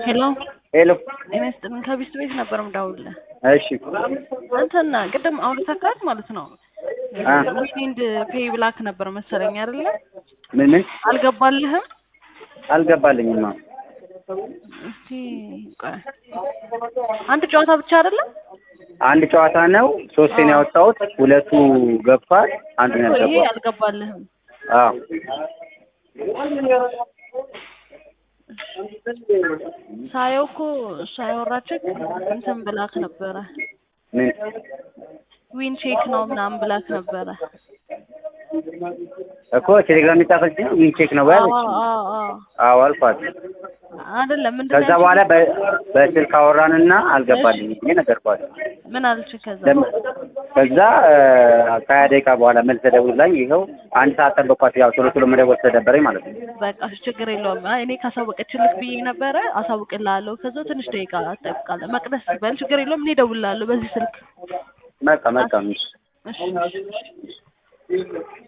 ሄሎ ሄሎ ጤና ይስጥልን ከቢስት ቤት ነበር የምደውልልህ። እሺ እንትን ቅድም አውርተካት ማለት ነው አ ዊንድ ፔይ ብላክ ነበር መሰለኝ አይደለ? ምን ምን አልገባልህም? አልገባልኝማ። እስቲ ቆይ አንድ ጨዋታ ብቻ አይደለም? አንድ ጨዋታ ነው ሶስቴን ያወጣሁት፣ ሁለቱ ገብቷል፣ አንዱ ነው ይሄ ያልገባው። አልገባልህም። አዎ ሳየው እኮ እሷ ያወራችህ እንትን ብላክ ነበረ ምን ዊን ቼክ ነው ምናምን ብላክ ነበረ። እኮ ቴሌግራም የጻፈልኝ ዊን ቼክ ነው አዎ ያለች። አዎ አዎ አዎ አልኳት። አይደለም ምንድን ከዛ ነው በኋላ ያልሽኝ? በ- በስልክ አወራንና አልገባልኝም ብዬ ነገርኳት። ምን አለች ከዛ? ለም- ከዛ እ፣ ከሀያ ደቂቃ በኋላ መልስ ደውላኝ ይኸው አንድ ሰዓት ጠበቅኳት። ያው ቶሎ ቶሎ መደወል ስለደበረኝ ማለት ነው። በቃ እሺ፣ ችግር የለውም። አይ እኔ ካሳወቀችልክ ብዬ ነበረ አሳውቅልሃለሁ። ከዛ ትንሽ ደቂቃ ትጠብቃለህ። መቅደስ በል ችግር የለውም። እኔ እደውልልሃለሁ በዚህ ስልክ። በቃ በቃ እሺ። እሺ እሺ እሺ